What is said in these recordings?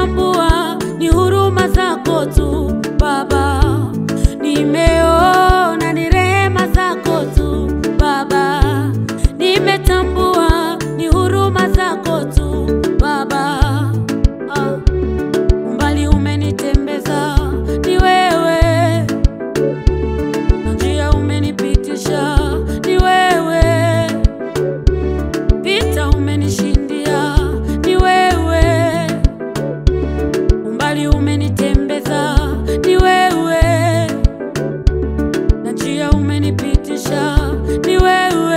nimetambua ni huruma zako tu Baba, nimeona ni rehema zako tu Baba, nimetambua ni huruma zako tu Baba. Ah, umbali umenitembeza ni wewe, na njia umenipitisha ni wewe, vita umenishindia ni wewe, umbali umenitembeza ni wewe, na njia umenipitisha ni wewe,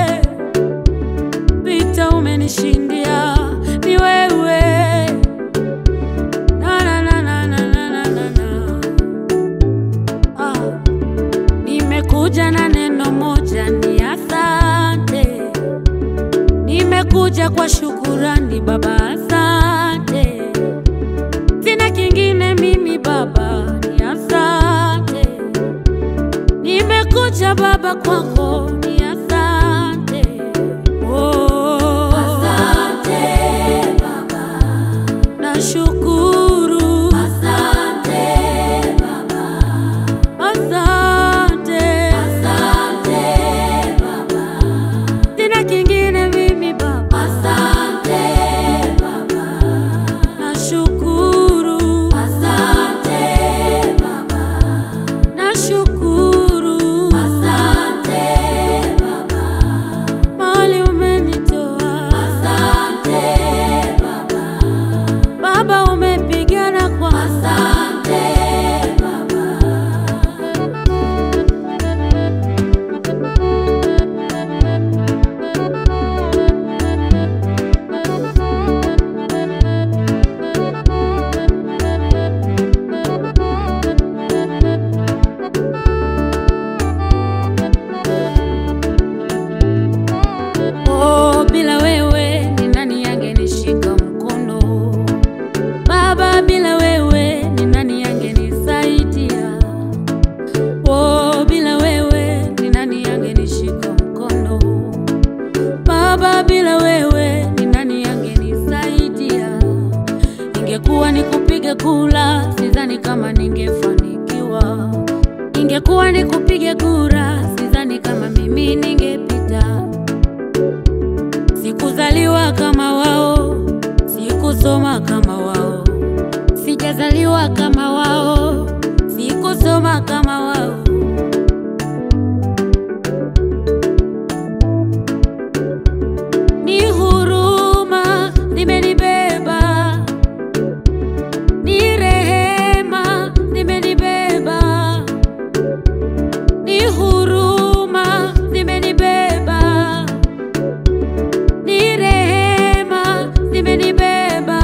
vita umenishindia ni wewe. Na, na, na, na, na, na, na, na, na. Ah. Nimekuja na neno moja ni asante, nimekuja kwa shukurani Baba, asante. Sina kingine mimi Baba, ni asante. Nimekuja Baba kwako, ni asante. Oh. Asante Baba, nashukuru. Asante Baba. Asante, asante Baba, sina kingine mimi Baba. Asante Baba, nashukuru. Asante Baba, nashukuru. Asante Baba, mahali umenitoa. Asante Baba, Baba umepigana kwa. Asante Baba. Oh, bila wewe ni nani angenishika mkono? Baba, bila wewe ni nani angenisaidia? Oh, bila wewe ni nani angenishika mkono? Baba, bila wewe ni nani angenisaidia? Ingekuwa ni kupiga kula, sidhani kama ningefanikiwa. Ingekuwa ni kupiga kura, sidhani kama mimi ningepita. Sikuzaliwa kama wao, sikusoma kama wao, sijazaliwa kama wao, sikusoma kama wao. Ni huruma zimenibeba, ni rehema zimenibeba, ni huruma zimenibeba ni rehema zimenibeba.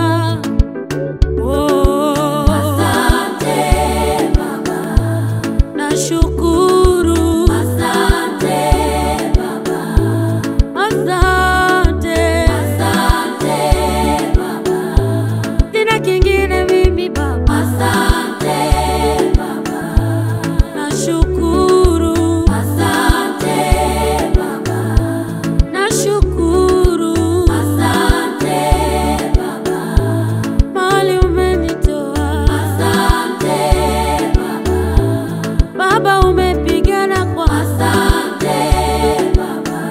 Oh, asante Baba, nashukuru. Asante Baba, asante, asante Baba, sina kingine mimi Baba. Asante Baba, nashukuru. Asante Baba. Nashukuru, asante Baba, mahali umenitoa. Asante Baba, Baba umepigana kwa. Asante Baba.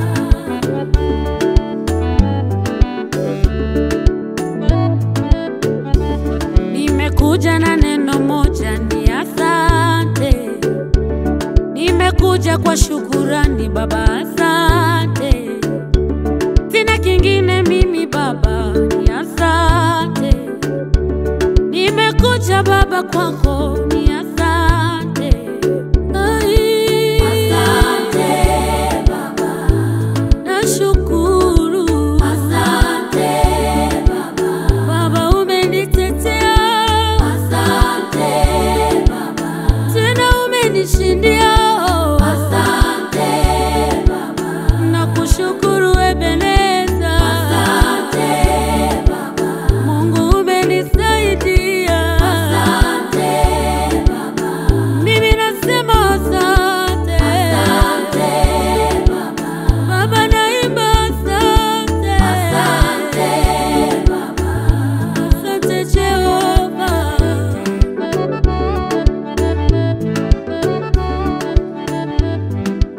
Nimekuja na neno moja ni asante. Nimekuja kwa shukurani Baba, asante. Sina kingine mimi Baba, ni asante. Nimekuja Baba kwako,